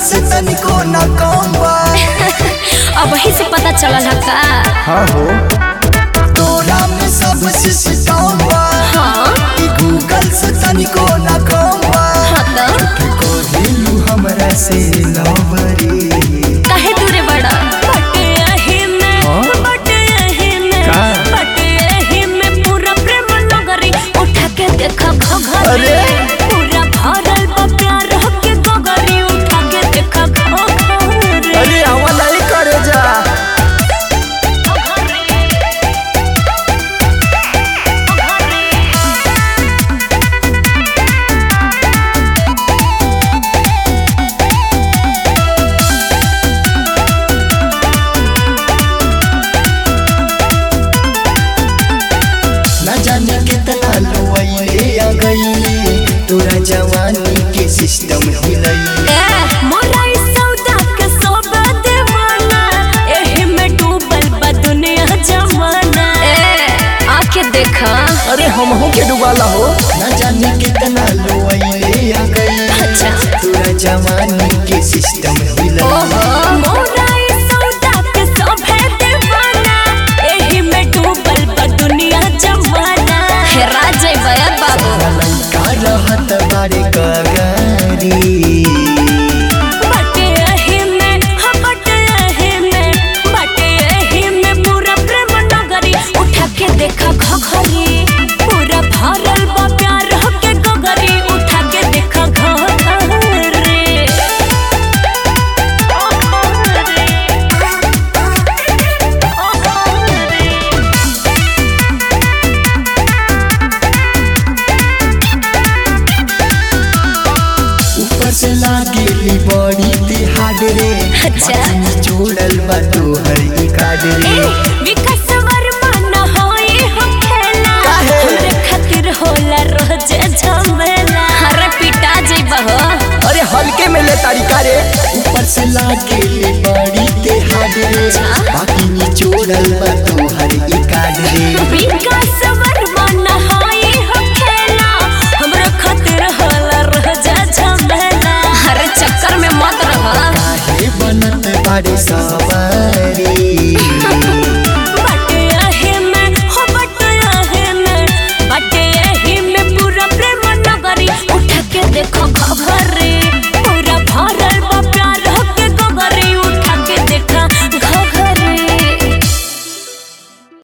से तनिको न कम बा अब वही से पता चलल है का हाँ हो तोरा में सब सिस्टम बा हाँ ई गूगल से तनिको न कम बा हाँ तो कोहिलू हमरा से लवरी काहे दूरे बड़ा बटे यही में हाँ? बटे यही में का? बटे यही में पूरा प्रेम नगरी उठा के देखा घघरी अरे! पूरा भरल बा प्यार के गगरी उठा के देखा घघरी अरे आवा नहीं करे जा न जाने कितना लोइले आ गईले तोरा जवानी के सिस्टम हिलैले ए, मोरा ई सौदा के सब दीवाना, एही में डूबल बा दुनिया जमाना। ए, आके देखा अरे हम हो के डुबाला हो न जाने कितना लोइले आ गईले अच्छा। तोरा जवानी के सिस्टम हिलैले ओहो मोरा ई सौदा के सभे दीवाना, एही में डूबल बा दुनिया जमाना। हेरा जइबे बाबू लइका रहत बारे कगारी बटे एही में, हाँ बटे एही में, बटे एही में पूरा प्रेम नगरी उठा के देखा घघरी पूरा भरल बा प्यार के गगरी उठा के देखा घघरी ऊपर से लागेली बड़ी तिहाड़ रे अच्छा। बाकी जोड़ल बा तोहर ई कार्ड रे विकास वर्मा न होई हम खेला काहे? हमरे खातिर होला रोज झमेला हर पिटा जइबा हो अरे हल्के में ले तारीका रे ऊपर से लागेली बड़ी तिहाड़ रे बाकी निचोड़ल बा तोहर ई कार्ड रे विकास वर्मा न होई हम खेला हमरे खातिर होला रोज झमेला हर चक्कर में मत रह काहे बनत बारे सवारी बटे एही में हो बटे एही में बटे एही में पूरा प्रेम नगरी उठा के देखो घघरी